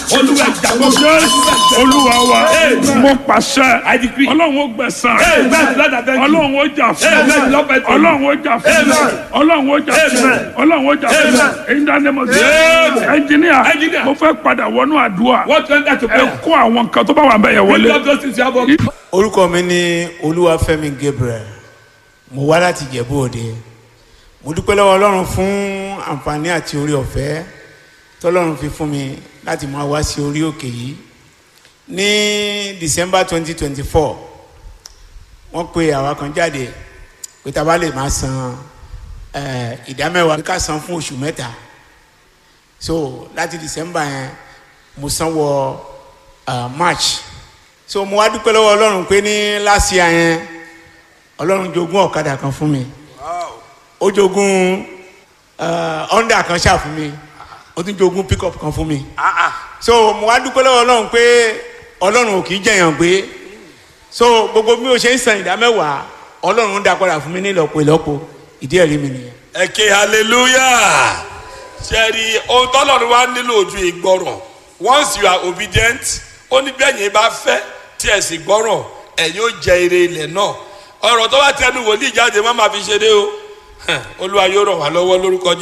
Olúwa ẹja gbogbo. Jésù olúwa wa Amen. mo pàṣẹ I decree. ọlọ́run ó gbẹ̀san Amen. Lord, I thank you. ọlọ́run ó jà fún Amen. Lord, I thank you. ọlọ́run ó jà fún Amen. ọlọ́run ó jà fún Amen. ọlọ́run ó jà fún Amen. èyí dáná mo sí Amen. ẹnjìníà Engineer. mo fẹ́ padà wọnú àdúrà What went that to ẹ prayer? kó àwọn nǹkan tó bá wà bẹ́ẹ̀ yẹn Bring wọlé up those things you have on. orúkọ mi ní olúwafẹ́mi gabriel mo wá láti jẹ̀bú òde mo dúpẹ́ lọ́wọ́ ọlọ́run fún àǹfààní àti orí ọ̀fẹ́ tọ́lọ́run fi fún mi láti máa wá sí orí òkè yìí ní december twenty twenty four wọ́n pe àwa kan jáde pé tá a bá lè máa san eh, ìdámẹ́wàá ká san fún oṣù mẹ́ta so láti december yẹn mo san wọ uh, march so mo wá dúpẹ́ lọ́wọ́ ọlọ́run pé ní last year yẹn ọlọ́run jogún ọ̀kadà kan fún mi ó jogún uh, honda kan ṣáà fún mi ó tún jogún pickup kan fún mi so mo wá dúpẹ́ lọ́wọ́ ọlọ́run pé ọlọ́run ò kì í jẹ̀yàn gbé so gbogbo bí o ṣe ń san ìdá mẹ́wàá ọlọ́run ń dá padà fún mi ní ìlọ́po ìlọ́po ìdí ẹ̀rí mi nìyẹn. ẹ ké hallelujah ṣẹ́ẹ̀rì ohun tọ́lọ́run wá nílò ojú ìgbọràn once you are obedient ó ní bẹ́ẹ̀ yẹn bá fẹ́ tí ẹ̀ sì gbọ́ràn ẹ̀ yóò jẹ ire ilẹ̀ náà ọ̀rọ̀ tó bá tẹnu wòlíì jáde má máa fi ṣeré o olúwa yóò ràn wá lọ́wọ́ lórúkọ